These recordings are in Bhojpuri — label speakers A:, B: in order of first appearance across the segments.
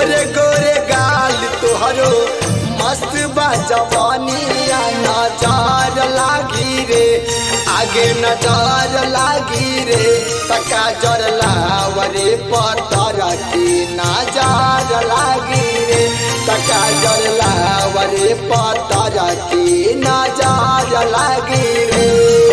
A: गोरे गोरे गाल तोहरो मस्त बा जवानिया नजर लागी रे आगे नजर लागी रे तका जर लावरे पतर की नजर लागी रे तका जर लावरे पतर की नजर लागी रे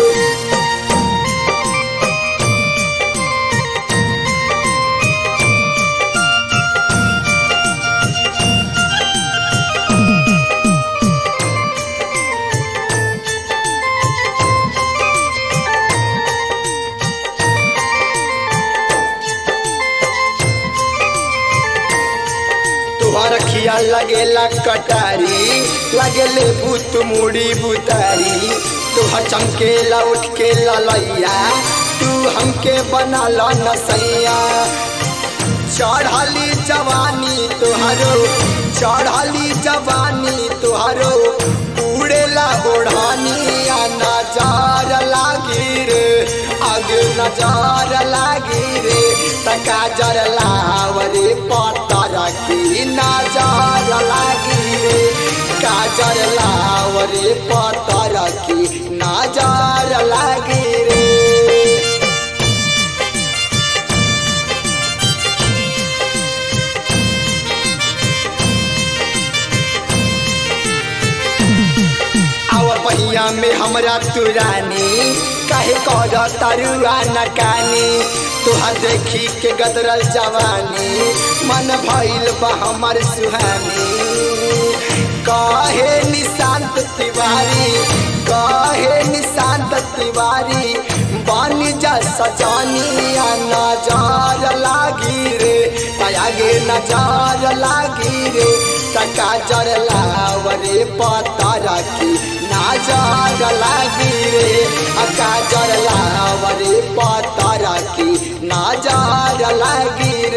A: तुहर खिया लगेला कटारी लगेले बुत मुड़ी बुतारी तुहर चमकेला उठ के ललैया तू हमके बना ला नसैया चढ़ली जवानी तुहरो चढ़ली जवानी तुहरो उड़ेला ओढ़ानिया नजार लागी रे आगे नजार लागी रे तका जर लावरे पतर की नजार लागी रे काजर लावरे पतर की नजार लागी रे आवर पहिया में हमरा तुरानी काहे कर तरुआ नकानी तुहर देखी के गदरल जवानी मन भइल बा हमर सुहानी काहे निशांत तिवारी काहे निशांत तिवारी बानी जा सजानिया नजार लागी रे आगे नजार लागी रे तका जर लावरे पतर की नाजार लागी रे अका जर लावरे पतर की नाजार लागी